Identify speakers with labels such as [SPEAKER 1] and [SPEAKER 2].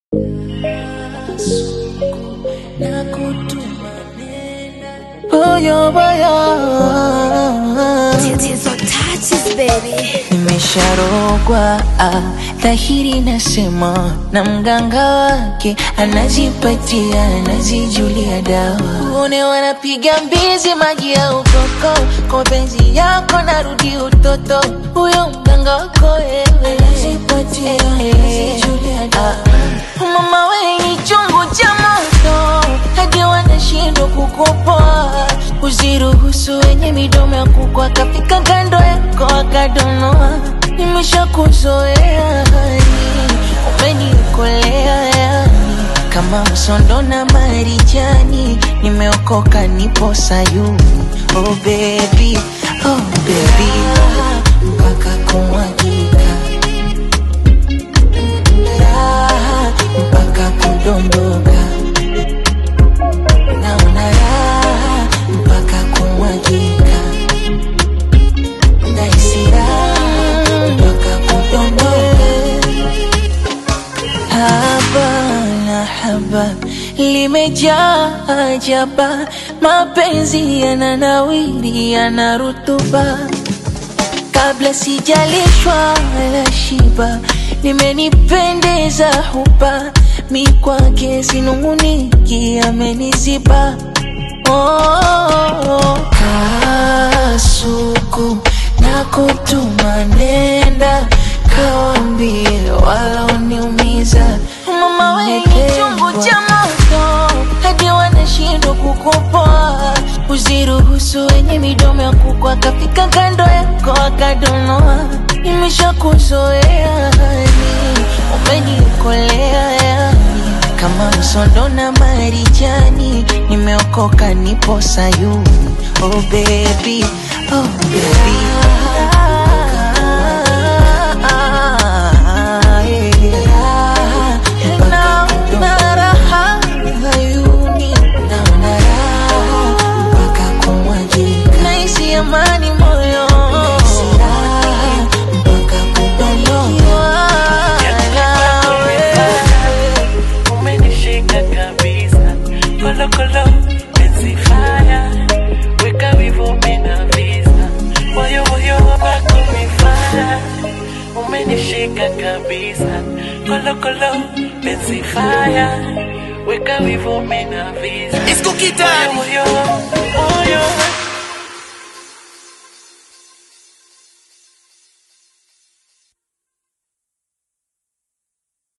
[SPEAKER 1] Boyo boyo
[SPEAKER 2] Tatizo touches baby.
[SPEAKER 1] Nimesharogwa ah, dhahiri nasema na mganga wake anajipatia anajijulia dawa. Uone wanapiga mbizi maji ya ukoko, kwa penzi yako narudi utoto. Huyo mganga wako wewe anajipatia anajijulia dawa. Mama wewe ni chungu cha moto, hadi wanashindwa kukupoa. Usiruhusu wenye midomo ya kuku akafika kando yako akadonoa. Nimeshakuzoea hani, umenikolea yani kama msondo na marijani. Nimeokoka, nipo Sayuni. Oh baby, oh baby, mpaka kumwagika raha mpaka kudondoka, naona raha mpaka kumwagika, nahisi raha mpaka kudondoka. Haba na haba limejaa ajaba, mapenzi yananawiri, yana rutuba kabla sijalishwa wala shiba, limenipendeza huba mi kwake sinunguniki, ameniziba oh, kasuku na kutuma nenda kawambie walaoniumiza mama wenye chungu cha moto hadi wanashindwa kukupoa. Usiruhusu wenye midomo ya kuku akafika kando yako akadonoa. Nimeshakuzoea hani, umenikolea yani kama msondo na marijani. Nimeokoka, nipo Sayuni. Oh baby, oh baby. Naona raha hayuni, naona raha mpaka kumwagika, nahisi amani moyo, nahisi raha mpaka kudondoka.
[SPEAKER 3] umenishika kabisa kolokolo penzi faya weka wivo mina visa moyo moyo wako mifaya umenishika kabisa kolokolo penzi faya weka wivo mina visa
[SPEAKER 4] Disco Kitari.
[SPEAKER 3] moyo moyo moyo